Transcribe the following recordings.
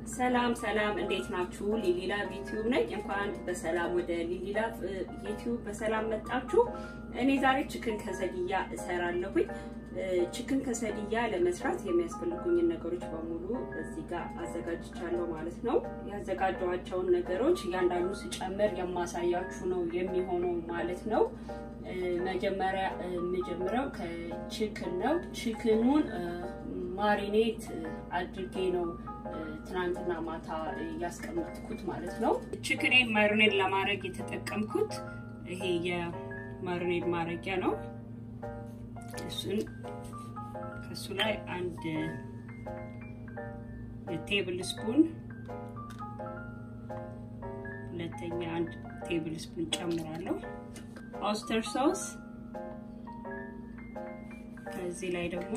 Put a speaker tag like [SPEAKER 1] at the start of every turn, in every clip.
[SPEAKER 1] ሰላም ሰላም፣ እንዴት ናችሁ? ሊሊላቭ ዩቲዩብ ነኝ። እንኳን በሰላም ወደ ሊሊላቭ ዩቲዩብ በሰላም መጣችሁ። እኔ ዛሬ ችክን ከሰድያ እሰራለሁኝ። ችክን ከሰድያ ለመስራት የሚያስፈልጉኝን ነገሮች በሙሉ እዚህ ጋር አዘጋጅቻለሁ ማለት ነው። ያዘጋጀኋቸውን ነገሮች እያንዳንዱ ስጨምር የማሳያችሁ ነው የሚሆነው ማለት ነው። መጀመሪያ የምጀምረው ከችክን ነው። ችክኑን ማሪኔት አድርጌ ነው ትናንትና ማታ ያስቀመጥኩት ማለት ነው። ችክኔን ማሪኔድ ለማድረግ የተጠቀምኩት ይሄ የማሪኔድ ማድረጊያ ነው። እሱን ከሱ ላይ አንድ ቴብል ስፑን ሁለተኛ አንድ ቴብል ስፑን ጨምራለሁ። ኦስተር ሶስ ከዚህ ላይ ደግሞ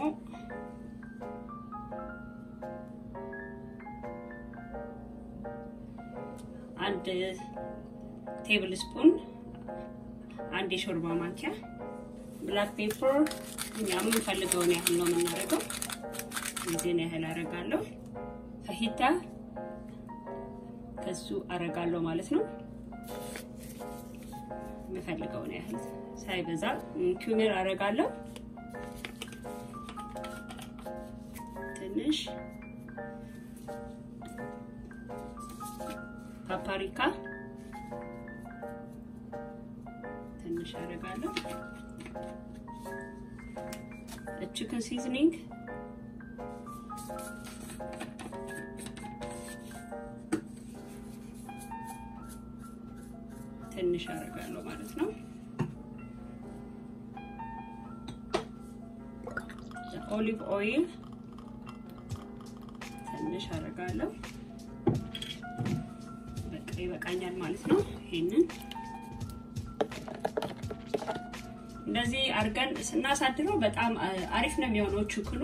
[SPEAKER 1] አንድ ቴብል ስፑን አንድ የሾርባ ማንኪያ ብላክ ፔፐር እኛ የምንፈልገውን ያህል ነው የምናደርገው። እዚህን ያህል አረጋለሁ። ፈሂታ ከሱ አረጋለሁ ማለት ነው። የምፈልገውን ያህል ሳይበዛ። ኪዩሚር አረጋለሁ ትንሽ ፓፓሪካ ትንሽ አደርጋለሁ። ቺክን ሲዝኒንግ ትንሽ አደርጋለሁ ማለት ነው። ኦሊቭ ኦይል ትንሽ አደርጋለሁ። ይበቃኛል ማለት ነው። ይሄንን እንደዚህ አድርገን ስናሳድረው በጣም አሪፍ ነው የሚሆነው። ችክኑ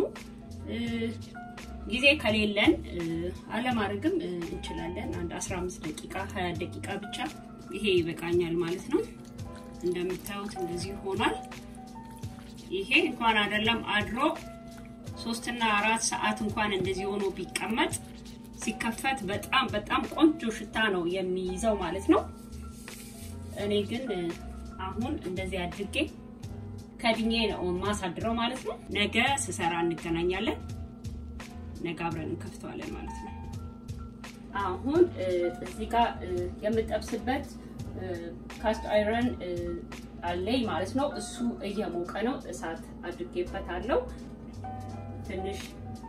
[SPEAKER 1] ጊዜ ከሌለን አለማድረግም እንችላለን። አንድ 15 ደቂቃ 20 ደቂቃ ብቻ ይሄ ይበቃኛል ማለት ነው። እንደምታዩት እንደዚህ ሆኗል። ይሄ እንኳን አይደለም አድሮ ሶስትና አራት ሰዓት እንኳን እንደዚህ ሆኖ ቢቀመጥ ሲከፈት በጣም በጣም ቆንጆ ሽታ ነው የሚይዘው ማለት ነው። እኔ ግን አሁን እንደዚህ አድርጌ ከድኜ ነው ማሳድረው ማለት ነው። ነገ ስሰራ እንገናኛለን። ነገ አብረን እንከፍተዋለን ማለት ነው። አሁን እዚህ ጋር የምጠብስበት ካስት አይረን አለኝ ማለት ነው። እሱ እየሞቀ ነው። እሳት አድርጌበታለሁ ትንሽ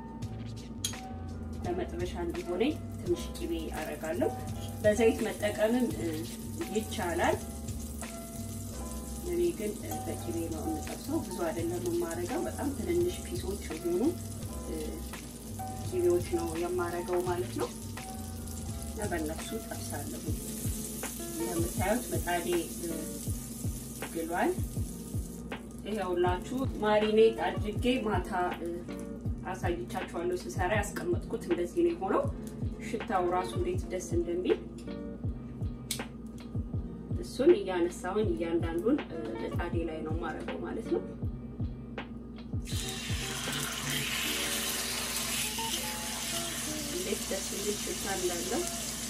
[SPEAKER 1] ለመጥበሻ እንዲሆነኝ ትንሽ ቅቤ አረጋለሁ። በዘይት መጠቀምም ይቻላል። እኔ ግን በቅቤ ነው የምጠብሰው። ብዙ አይደለም የማረገው፣ በጣም ትንንሽ ፒሶች የሆኑ ቅቤዎች ነው የማረገው ማለት ነው። እና በእነሱ ጠብሳለሁ። እንደምታዩት ምጣዴ ግሏል። ይኸውላችሁ ማሪኔት አድርጌ ማታ አሳይቻችኋለሁ ስሰራ ያስቀመጥኩት እንደዚህ ነው የሆነው። ሽታው ራሱ እንዴት ደስ እንደሚል እሱን እያነሳሁኝ እያንዳንዱን ምጣዴ ላይ ነው የማደርገው ማለት ነው። እንዴት ደስ የሚል ሽታ እንዳለው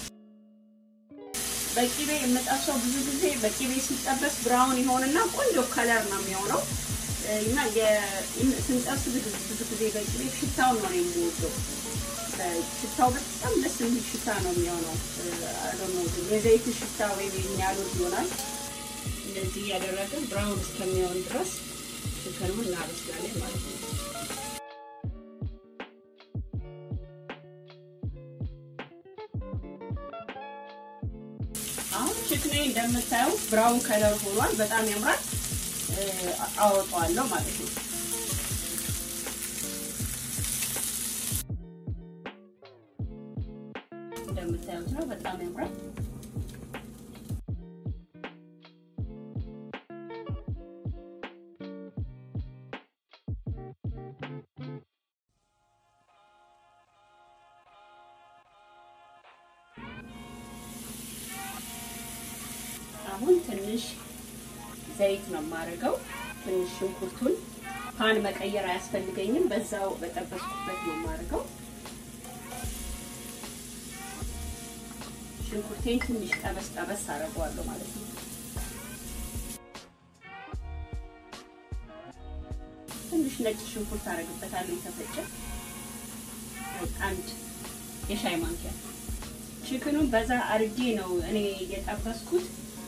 [SPEAKER 1] በቂቤ የምጠብሰው ብዙ ጊዜ በቂቤ ሲጠበስ ብራውን ይሆንና ቆንጆ ከለር ነው የሚሆነው እና ስንጠብስ ብዙ ጊዜ በቂቤ ሽታውን ነው የምወደው። ሽታው በጣም ደስ የሚል ሽታ ነው የሚሆነው። የዘይት ሽታ ወይም የሚያሉት ይሆናል። እንደዚህ እያደረግን ብራውን እስከሚሆን ድረስ ችክኑን እናበስላለን ማለት ነው። አሁን ችክኔ እንደምታዩት ብራውን ከለር ሆኗል። በጣም ያምራል። አወጣዋለሁ ማለት ነው። እንደምታዩት ነው። በጣም ያምራል። አሁን ትንሽ ዘይት ነው የማደርገው። ትንሽ ሽንኩርቱን ፓን መቀየር አያስፈልገኝም። በዛው በጠበስኩበት ነው የማደርገው። ሽንኩርቴን ትንሽ ጠበስ ጠበስ አደርገዋለሁ ማለት ነው። ትንሽ ነጭ ሽንኩርት አደርግበታለሁ የተፈጨ አንድ የሻይ ማንኪያ። ችክኑን በዛ አርጌ ነው እኔ የጠበስኩት።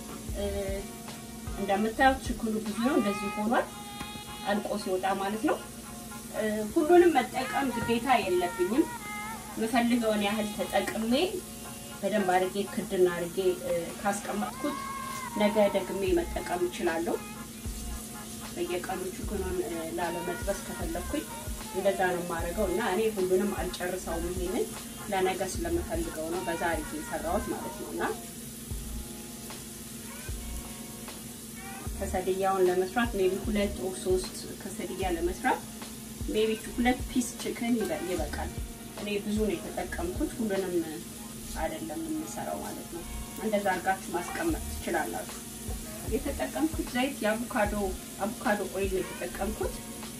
[SPEAKER 1] እንደምታዩት ችክኑ ብዙ ነው፣ እንደዚህ ሆኗል አልቆ ሲወጣ ማለት ነው። ሁሉንም መጠቀም ግዴታ የለብኝም። የምፈልገውን ያህል ተጠቅሜ በደንብ አድርጌ ክድና አድርጌ ካስቀመጥኩት ነገ ደግሜ መጠቀም እችላለሁ። በየቀኑ ችክኑን ላለመጥበስ ከፈለኩኝ እንደዛ ነው የማደርገው እና እኔ ሁሉንም አልጨርሰውም። ይሄንን ለነገ ስለምፈልገው ነው በዛ አድርጌ የሰራሁት ማለት ነው እና ከሰድያውን ለመስራት ሜቢ ሁለት ኦር ሶስት ከሰድያ ለመስራት ሜቢ ሁለት ፒስ ችክን ይበቃል። እኔ ብዙ ነው የተጠቀምኩት፣ ሁሉንም አይደለም የምሰራው ማለት ነው። እንደዛ አድርጋችሁ ማስቀመጥ ትችላላችሁ። የተጠቀምኩት ዘይት የአቮካዶ አቮካዶ ኦይል ነው የተጠቀምኩት።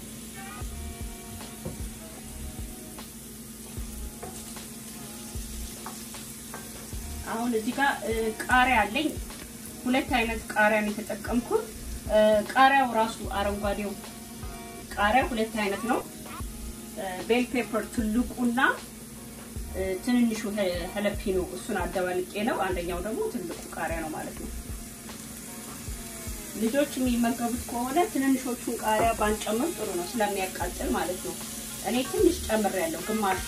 [SPEAKER 1] አሁን እዚህ ጋር ቃሪያ አለኝ። ሁለት አይነት ቃሪያ ነው የተጠቀምኩት። ቃሪያው ራሱ አረንጓዴው ቃሪያ ሁለት አይነት ነው። ቤል ፔፐር ትልቁና ትንንሹ ሀለፒኖ እሱን አደባልቄ ነው። አንደኛው ደግሞ ትልቁ ቃሪያ ነው ማለት ነው። ልጆች የሚመገቡት ከሆነ ትንንሾቹን ቃሪያ ባንጨምር ጥሩ ነው ስለሚያቃጥል ማለት ነው። እኔ ትንሽ ጨምሬያለሁ፣ ግማሽ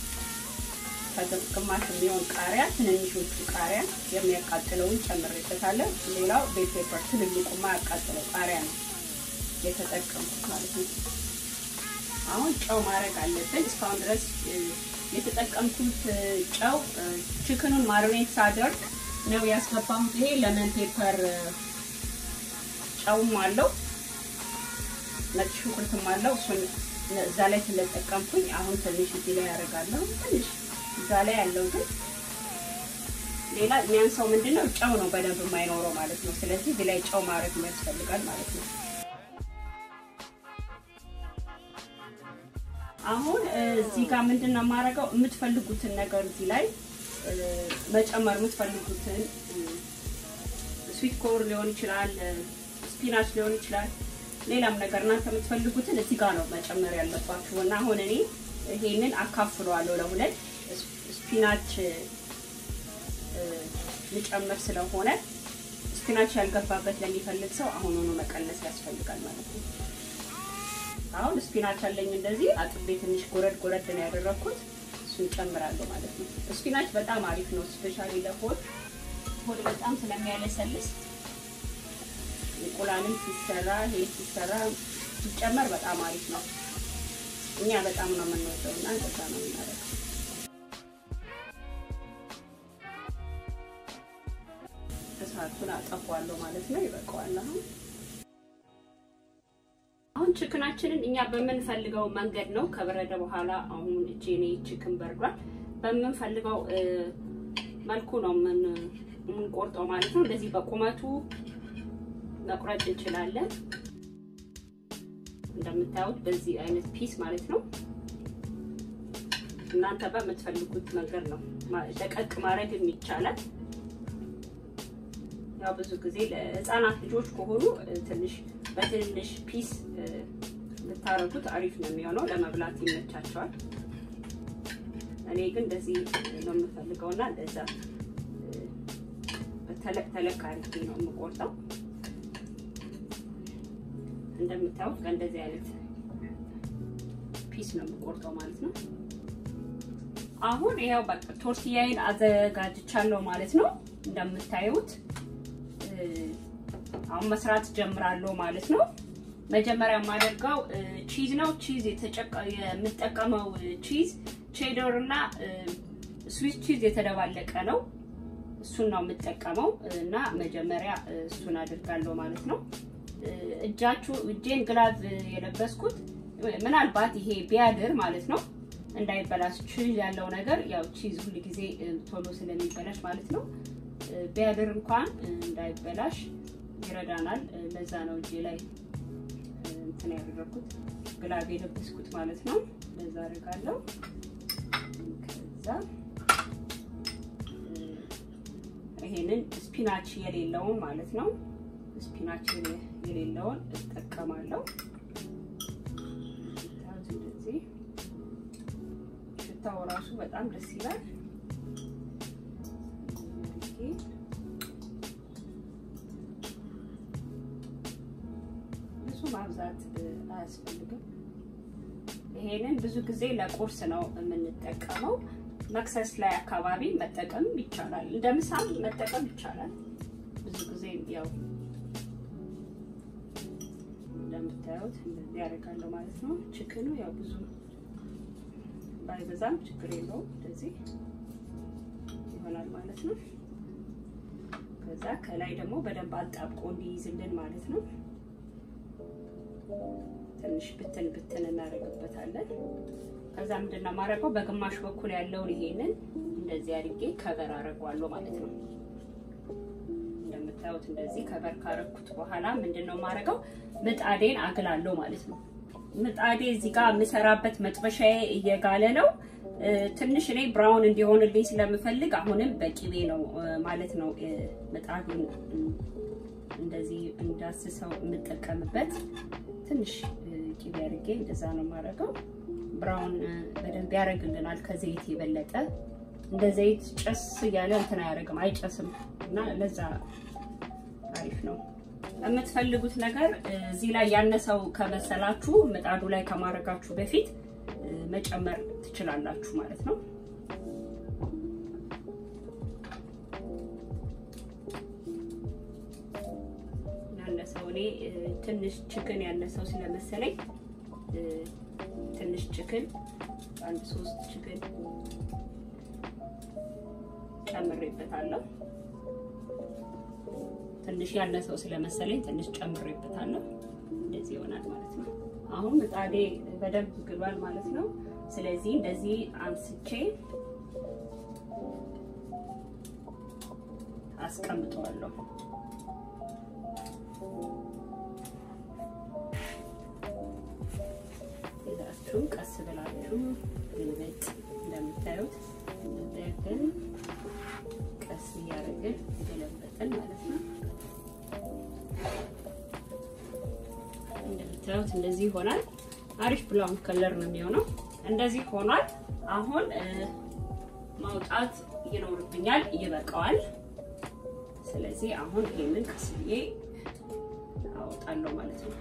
[SPEAKER 1] ግማሽ የሚሆን ቃሪያ ትንንሾቹ ቃሪያ የሚያቃጥለውን ጨምሬበታለሁ። ሌላው ቤል ፔፐር ትልልቁ የማያቃጥለው ቃሪያ ነው የተጠቀምኩት ማለት ነው። አሁን ጨው ማድረግ አለብን። እስካሁን ድረስ የተጠቀምኩት ጨው ችክኑን ማሪኔት ሳደርግ ነው ያስገባሁት። ይሄ ለመን ፔፐር ጨውም አለው ነጭ ሽንኩርትም አለው። እሱን እዛ ላይ ስለጠቀምኩኝ አሁን ትንሽ እዚህ ላይ ያደርጋለሁ። ትንሽ እዛ ላይ ያለው ግን ሌላ የሚያንሰው ምንድነው ጨው ነው በደንብ የማይኖረው ማለት ነው። ስለዚህ እዚህ ላይ ጨው ማድረግ ያስፈልጋል ማለት ነው። አሁን እዚህ ጋር ምንድን ነው የማደርገው የምትፈልጉትን ነገር እዚህ ላይ መጨመር የምትፈልጉትን ስዊት ኮር ሊሆን ይችላል፣ ስፒናች ሊሆን ይችላል፣ ሌላም ነገር እናንተ የምትፈልጉትን እዚህ ጋር ነው መጨመር ያለባችሁ እና አሁን እኔ ይሄንን አካፍለዋለሁ ለሁለት ስፒናች ልጨምር ስለሆነ ስፒናች ያልገባበት ለሚፈልግ ሰው አሁኑኑ መቀነስ ያስፈልጋል ማለት ነው። አሁን ስፒናች አለኝ እንደዚህ አጥቤ ትንሽ ጎረድ ጎረድ ነው ያደረኩት። እሱን ጨምራለሁ ማለት ነው። ስፒናች በጣም አሪፍ ነው፣ ስፔሻሊ ለሆድ ሆድ በጣም ስለሚያለሰልስ እንቁላልም ሲሰራ ይሄ ሲሰራ ሲጨመር በጣም አሪፍ ነው። እኛ በጣም ነው የምንወደው እና እንደዛ ነው የምናደርገው። እሳቱን አጠፋዋለሁ ማለት ነው። ይበቃዋል አሁን አሁን ችክናችንን እኛ በምንፈልገው መንገድ ነው ከበረደ በኋላ አሁን እጄኔ ችክን በርዷል። በምንፈልገው መልኩ ነው የምንቆርጠው ማለት ነው። እንደዚህ በቁመቱ መቁረጥ እንችላለን። እንደምታዩት በዚህ አይነት ፒስ ማለት ነው። እናንተ በምትፈልጉት መንገድ ነው ደቀቅ ማድረግም ይቻላል። ያው ብዙ ጊዜ ለህፃናት ልጆች ከሆኑ ትንሽ በትንሽ ፒስ ብታረጉት አሪፍ ነው የሚሆነው፣ ለመብላት ይመቻቸዋል። እኔ ግን እንደዚህ ነው የምፈልገው እና እንደዛ ተለቅ ተለቅ አድርጌ ነው የምቆርጠው። እንደምታዩት ከእንደዚህ አይነት ፒስ ነው የምቆርጠው ማለት ነው። አሁን ይኸው በቃ ቶርቲያይን አዘጋጅቻለሁ ማለት ነው። እንደምታዩት አሁን መስራት ጀምራለሁ ማለት ነው። መጀመሪያ የማደርገው ቺዝ ነው። ቺዝ የምጠቀመው ቺዝ ቼደር እና ስዊስ ቺዝ የተደባለቀ ነው። እሱን ነው የምጠቀመው እና መጀመሪያ እሱን አድርጋለሁ ማለት ነው። እጃችሁ እጄን ግላቭ የለበስኩት ምናልባት ይሄ ቢያድር ማለት ነው እንዳይበላሽ ቺዝ ያለው ነገር ያው ቺዝ ሁል ጊዜ ቶሎ ስለሚበላሽ ማለት ነው ቢያድር እንኳን እንዳይበላሽ ይረዳናል። ለዛ ነው እጄ ላይ እንትን ያደረኩት ግላብ የለበስኩት ማለት ነው። ለዛ አደርጋለሁ። ከዛ ይሄንን ስፒናች የሌለውን ማለት ነው ስፒናች የሌለውን እጠቀማለሁ። እንደዚህ ሽታው ራሱ በጣም ደስ ይላል። ብዙ ማብዛት አያስፈልግም። ይሄንን ብዙ ጊዜ ለቁርስ ነው የምንጠቀመው። መክሰስ ላይ አካባቢ መጠቀም ይቻላል። እንደ ምሳም መጠቀም ይቻላል። ብዙ ጊዜ ያው እንደምታዩት እንደዚህ ያደርጋለሁ ማለት ነው። ችክኑ ያው ብዙ ባይበዛም ችግር የለውም። እንደዚህ ይሆናል ማለት ነው። ከዛ ከላይ ደግሞ በደንብ አጣብቆ እንዲይዝልን ማለት ነው። ትንሽ ብትን ብትን እናደርግበታለን። ከዛ ምንድን ነው የማደርገው በግማሽ በኩል ያለውን ይሄንን እንደዚህ አድርጌ ከበር አደርገዋለሁ ማለት ነው። እንደምታዩት እንደዚህ ከበር ካረኩት በኋላ ምንድን ነው የማደርገው ምጣዴን አግላለሁ ማለት ነው። ምጣዴ እዚህ ጋር የምሰራበት መጥበሻዬ እየጋለ ነው። ትንሽ እኔ ብራውን እንዲሆንልኝ ስለምፈልግ አሁንም በቂቤ ነው ማለት ነው ምጣዱን እንደዚህ እንዳስሰው የምጠቀምበት ትንሽ ቂቤ አድርጌ እንደዛ ነው የማደርገው። ብራውን በደንብ ያደርግልናል ከዘይት የበለጠ እንደ ዘይት ጨስ እያለ እንትን አያደርግም፣ አይጨስም እና ለዛ አሪፍ ነው። የምትፈልጉት ነገር እዚህ ላይ ያነሰው ከመሰላችሁ ምጣዱ ላይ ከማድረጋችሁ በፊት መጨመር ትችላላችሁ ማለት ነው። ያነሰው እኔ ትንሽ ችክን ያነሰው ስለመሰለኝ ትንሽ ችክን አንድ ሶስት ችክን ጨምሬበታለሁ። ትንሽ ያነሰው ስለመሰለኝ ትንሽ ጨምሬበታለሁ። እንደዚህ ይሆናል ማለት ነው። አሁን ምጣዴ በደንብ ግሏል ማለት ነው። ስለዚህ እንደዚህ አንስቼ አስቀምጠዋለሁ። ይዛችሁ ቀስ ብላችሁ ግልበጥ እንደምታዩት እንደዚህ ቀስ እያደረግን ገለበጥን ማለት ነው። እንደምታዩት እንደዚህ ይሆናል። አሪፍ ብላውን ከለር ነው የሚሆነው። እንደዚህ ሆኗል። አሁን ማውጣት ይኖርብኛል፣ ይበቃዋል። ስለዚህ አሁን ይሄንን ቀስ ብዬ አወጣለሁ ማለት ነው።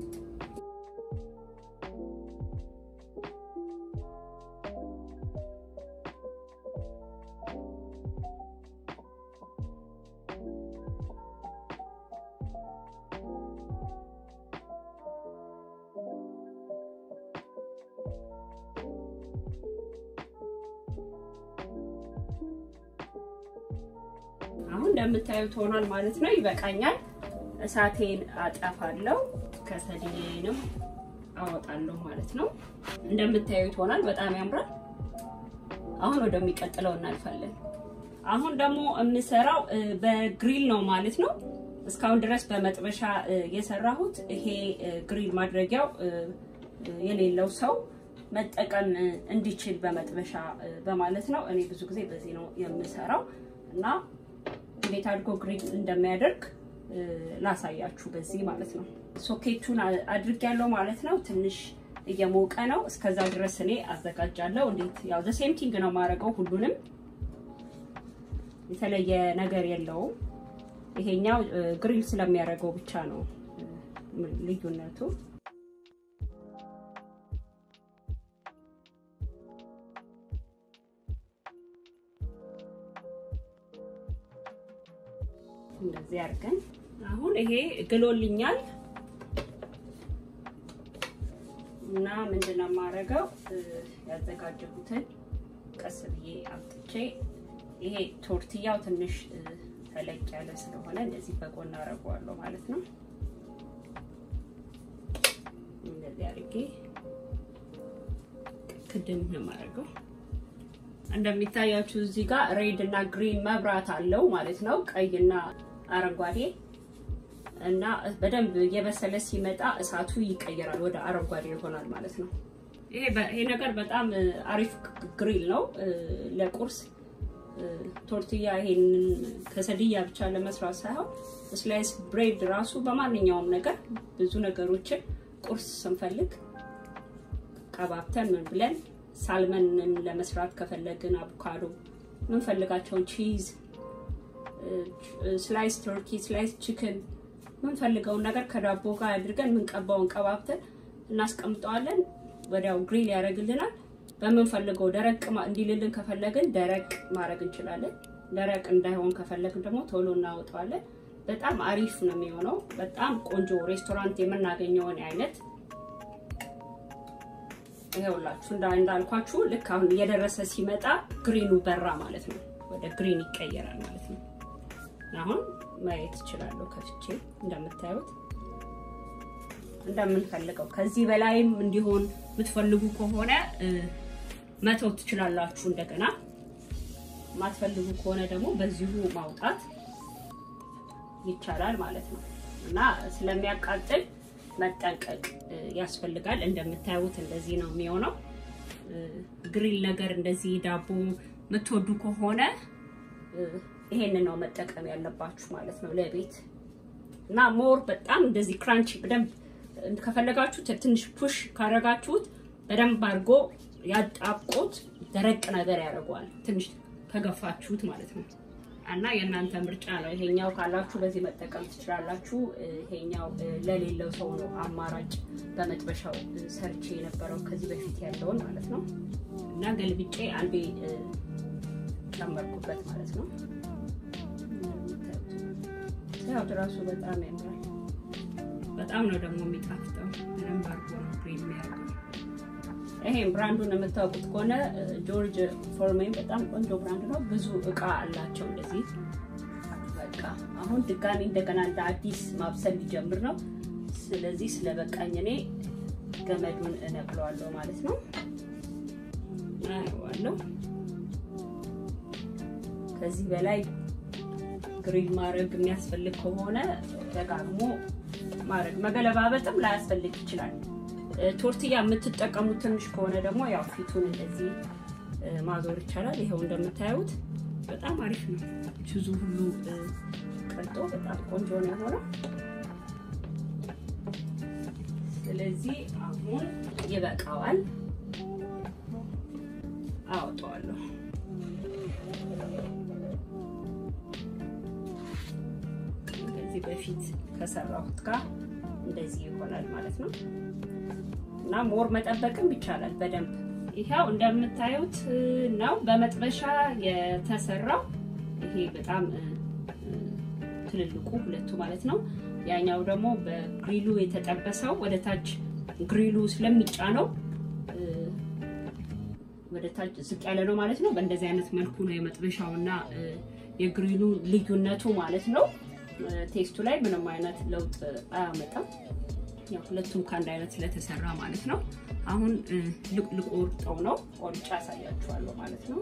[SPEAKER 1] አሁን እንደምታዩት ሆኗል ማለት ነው። ይበቃኛል። እሳቴን አጠፋለሁ፣ ከሰሌንም አወጣለሁ ማለት ነው። እንደምታዩት ሆኗል። በጣም ያምራል። አሁን ወደሚቀጥለው እናልፋለን። አሁን ደግሞ የምሰራው በግሪል ነው ማለት ነው። እስካሁን ድረስ በመጥበሻ የሰራሁት ይሄ ግሪል ማድረጊያው የሌለው ሰው መጠቀም እንዲችል በመጥበሻ በማለት ነው። እኔ ብዙ ጊዜ በዚህ ነው የምሰራው እና እንዴት አድርጎ ግሪል እንደሚያደርግ ላሳያችሁ በዚህ ማለት ነው። ሶኬቱን አድርጌያለሁ ማለት ነው። ትንሽ እየሞቀ ነው። እስከዛ ድረስ እኔ አዘጋጃለሁ። እንዴት ያው ዘ ሴም ቲንግ ነው የማደርገው። ሁሉንም የተለየ ነገር የለውም። ይሄኛው ግሪል ስለሚያደርገው ብቻ ነው ልዩነቱ። እንደዚህ አድርገን አሁን ይሄ ግሎልኛል እና ምንድነው የማደርገው ያዘጋጀሁትን ቀስ ብዬ አምጥቼ ይሄ ቶርትያው ትንሽ ተለቅ ያለ ስለሆነ እንደዚህ በጎን አደርገዋለሁ ማለት ነው። እንደዚህ አድርጌ ክድን ነው የማደርገው። እንደሚታያችሁ እዚህ ጋር ሬድ እና ግሪን መብራት አለው ማለት ነው። ቀይና አረንጓዴ እና በደንብ እየበሰለ ሲመጣ እሳቱ ይቀየራል፣ ወደ አረንጓዴ ይሆናል ማለት ነው። ይሄ ነገር በጣም አሪፍ ግሪል ነው። ለቁርስ ቶርትያ ይሄንን ከሰድያ ብቻ ለመስራት ሳይሆን ስላይስ ብሬድ ራሱ በማንኛውም ነገር ብዙ ነገሮችን ቁርስ ስንፈልግ ቀባብተን ምን ብለን ሳልመንን ለመስራት ከፈለግን አቮካዶ ምንፈልጋቸውን ቺዝ፣ ስላይስ ቱርኪ፣ ስላይስ ቺክን ምንፈልገውን ነገር ከዳቦ ጋር አድርገን ምንቀባውን ቀባብተን እናስቀምጠዋለን። ወዲያው ግሪል ያደርግልናል። በምንፈልገው ደረቅ እንዲልልን ከፈለግን ደረቅ ማድረግ እንችላለን። ደረቅ እንዳይሆን ከፈለግን ደግሞ ቶሎ እናወጣዋለን። በጣም አሪፍ ነው የሚሆነው። በጣም ቆንጆ ሬስቶራንት የምናገኘውን አይነት ይኸውላችሁ እንዳልኳችሁ ልክ አሁን እየደረሰ ሲመጣ ግሪኑ በራ ማለት ነው። ወደ ግሪን ይቀየራል ማለት ነው። አሁን ማየት እችላለሁ ከፍቼ እንደምታዩት እንደምንፈልገው ከዚህ በላይም እንዲሆን የምትፈልጉ ከሆነ መተው ትችላላችሁ። እንደገና የማትፈልጉ ከሆነ ደግሞ በዚሁ ማውጣት ይቻላል ማለት ነው እና ስለሚያቃጥል መጠንቀቅ ያስፈልጋል። እንደምታዩት እንደዚህ ነው የሚሆነው። ግሪል ነገር እንደዚህ ዳቦ የምትወዱ ከሆነ ይሄንን ነው መጠቀም ያለባችሁ ማለት ነው ለቤት እና ሞር በጣም እንደዚህ ክራንች በደንብ ከፈለጋችሁ ትንሽ ፑሽ ካረጋችሁት በደንብ አድርጎ ያጣብቆት ደረቅ ነገር ያደርገዋል። ትንሽ ከገፋችሁት ማለት ነው እና የእናንተ ምርጫ ነው። ይሄኛው ካላችሁ በዚህ መጠቀም ትችላላችሁ። ይሄኛው ለሌለው ሰው ነው አማራጭ በመጥበሻው ሰርቼ የነበረው ከዚህ በፊት ያለውን ማለት ነው እና ገልብጬ አንዴ ጨመርኩበት ማለት ነው። ያው ራሱ በጣም ያምራል። በጣም ነው ደግሞ የሚጣፍጠው። በደንብ አድርጎ ነው ክሬም የሚያደርገው። ይሄን ብራንዱን የምታውቁት ከሆነ ጆርጅ ፎርሜን በጣም ቆንጆ ብራንድ ነው። ብዙ እቃ አላቸው እንደዚህ። በቃ አሁን ድጋሚ እንደገና እንደ አዲስ ማብሰል ሊጀምር ነው። ስለዚህ ስለበቃኝ እኔ ገመዱን እነቅለዋለሁ ማለት ነው። አየዋለሁ። ከዚህ በላይ ግሪል ማድረግ የሚያስፈልግ ከሆነ ደጋግሞ ማድረግ መገለባበጥም ላያስፈልግ ይችላል። ቶርትያ የምትጠቀሙት ትንሽ ከሆነ ደግሞ ያው ፊቱን እንደዚህ ማዞር ይቻላል። ይኸው እንደምታዩት በጣም አሪፍ ነው። ችዙ ሁሉ ቀልጦ በጣም ቆንጆ ነው የሆነው። ስለዚህ አሁን ይበቃዋል፣ አወጣዋለሁ። ከዚህ በፊት ከሰራሁት ጋር እንደዚህ ይሆናል ማለት ነው። እና ሞር መጠበቅም ይቻላል በደንብ ይሄው እንደምታዩት ነው በመጥበሻ የተሰራው። ይሄ በጣም ትልልቁ ሁለቱ ማለት ነው። ያኛው ደግሞ በግሪሉ የተጠበሰው ወደ ታች ግሪሉ ስለሚጫነው ወደ ታች ዝቅ ያለ ነው ማለት ነው። በእንደዚህ አይነት መልኩ ነው የመጥበሻውና የግሪሉ ልዩነቱ ማለት ነው። ቴስቱ ላይ ምንም አይነት ለውጥ አያመጣም። ያው ሁለቱም ከአንድ አይነት ስለተሰራ ማለት ነው። አሁን ልቆርጠው ነው። ቆርጬ ያሳያችኋለሁ ማለት ነው።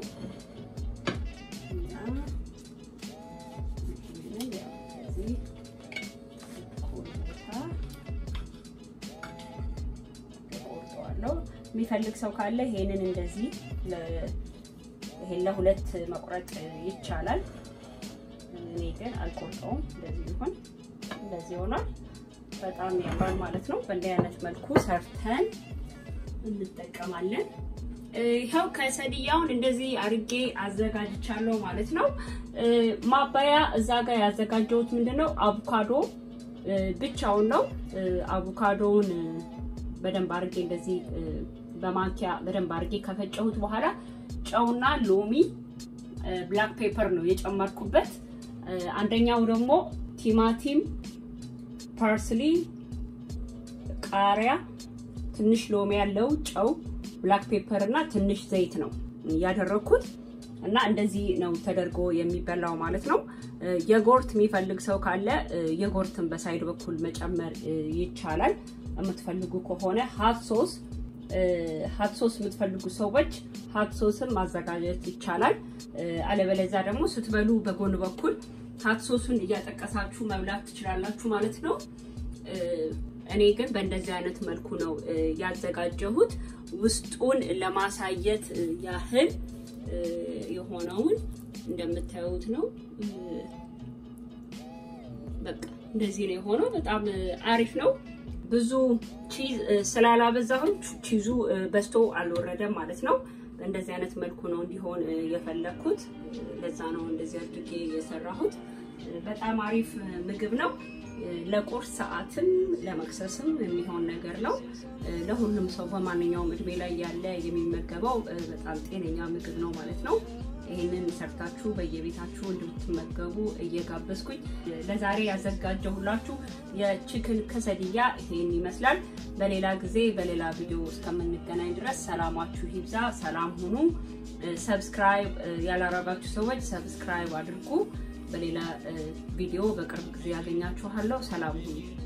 [SPEAKER 1] ቆርጠዋለሁ። የሚፈልግ ሰው ካለ ይሄንን እንደዚህ ይሄን ለሁለት መቁረጥ ይቻላል። እኔ ግን አልቆርጠውም። እንደዚህ ይሆን እንደዚህ ይሆናል። በጣም ያምራል ማለት ነው። በእንዲህ አይነት መልኩ ሰርተን እንጠቀማለን። ይኸው ከሰድያውን እንደዚህ አርጌ አዘጋጅቻለሁ ማለት ነው። ማባያ እዛ ጋር ያዘጋጀሁት ምንድነው አቮካዶ ብቻውን ነው። አቮካዶውን በደንብ አርጌ እንደዚህ በማንኪያ በደንብ አርጌ ከፈጨሁት በኋላ ጨውና ሎሚ ብላክ ፔፐር ነው የጨመርኩበት። አንደኛው ደግሞ ቲማቲም ፓርስሊ፣ ቃሪያ፣ ትንሽ ሎሚ ያለው ጨው፣ ብላክ ፔፐር እና ትንሽ ዘይት ነው ያደረኩት እና እንደዚህ ነው ተደርጎ የሚበላው ማለት ነው። የጎርት የሚፈልግ ሰው ካለ የጎርትን በሳይድ በኩል መጨመር ይቻላል። የምትፈልጉ ከሆነ ሀት ሶስ ሀት ሶስ የምትፈልጉ ሰዎች ሀት ሶስን ማዘጋጀት ይቻላል። አለበለዚያ ደግሞ ስትበሉ በጎን በኩል ሀት ሶሱን እያጠቀሳችሁ መብላት ትችላላችሁ ማለት ነው። እኔ ግን በእንደዚህ አይነት መልኩ ነው ያዘጋጀሁት። ውስጡን ለማሳየት ያህል የሆነውን እንደምታዩት ነው። በቃ እንደዚህ ነው የሆነው። በጣም አሪፍ ነው። ብዙ ቺዝ ስላላበዛሁኝ ቺዙ በዝቶ አልወረደም ማለት ነው። እንደዚህ አይነት መልኩ ነው እንዲሆን የፈለኩት። ለዛ ነው እንደዚህ አድርጌ የሰራሁት። በጣም አሪፍ ምግብ ነው። ለቁርስ ሰዓትም ለመክሰስም የሚሆን ነገር ነው። ለሁሉም ሰው በማንኛውም እድሜ ላይ ያለ የሚመገበው በጣም ጤነኛ ምግብ ነው ማለት ነው። ይህንን ሰርታችሁ በየቤታችሁ እንድትመገቡ እየጋበዝኩኝ ለዛሬ ያዘጋጀሁላችሁ የቺክን ከሰድያ ይሄን ይመስላል። በሌላ ጊዜ በሌላ ቪዲዮ እስከምንገናኝ ድረስ ሰላማችሁ ይብዛ። ሰላም ሁኑ። ሰብስክራይብ ያላረጋችሁ ሰዎች ሰብስክራይብ አድርጉ። በሌላ ቪዲዮ በቅርብ ጊዜ ያገኛችኋለሁ። ሰላም ሁኑ።